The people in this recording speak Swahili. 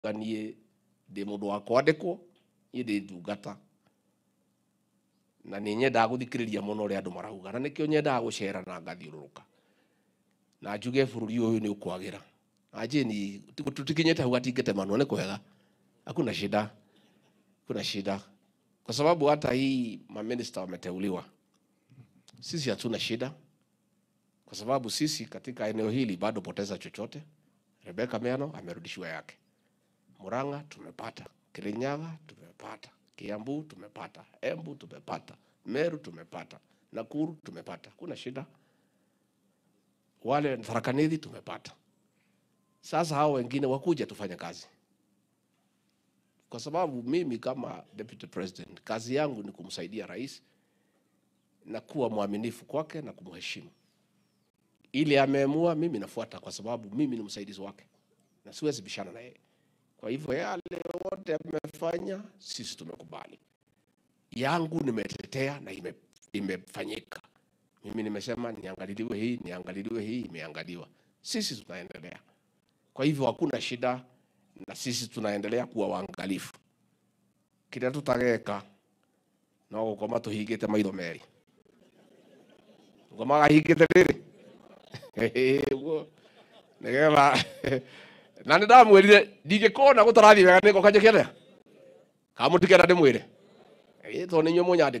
niä ndä må ndå wa kwandäkwo niä ndä ndungata na nä nyendaga gå thikä rä ria må no å rä a andå marauga na nä kä o nyendaga gå cera na ngathiå rå rå ka na njuge bå rå ri å yå nä å kwagä ra anjini tutikinyä te hau atingä temanwo nä kwega hakuna shida kuna shida kwa sababu hata hii maminista wameteuliwa sisi hatuna shida kwa sababu sisi katika eneo hili bado poteza chochote rebeka meano amerudishiwa yake muranga tumepata kirinyaga tumepata kiambu tumepata embu tumepata meru tumepata nakuru tumepata kuna shida wale tharakanithi tumepata sasa hao wengine wakuja tufanye kazi kwa sababu mimi kama deputy president kazi yangu ni kumsaidia rais na kuwa mwaminifu kwake na kumheshimu ili ameamua mimi nafuata kwa sababu mimi ni msaidizi wake na siwezi bishana na yeye kwa hivyo yale wote amefanya sisi tumekubali yangu nimetetea na ime, imefanyika mimi nimesema niangaliliwe hii niangaliliwe hii imeangaliwa sisi tunaendelea kwa hivyo hakuna shida na sisi tunaendelea kuwa waangalifu kiria tutageka no gukoma tuhingite maitho meri ngoma gahingite riri nigetha na nä ndamwä rire ndingä kona gå tarathi wega nä ngoka njä kene kamå tikenda ndä mwä re tondå nä inyuä må nyandä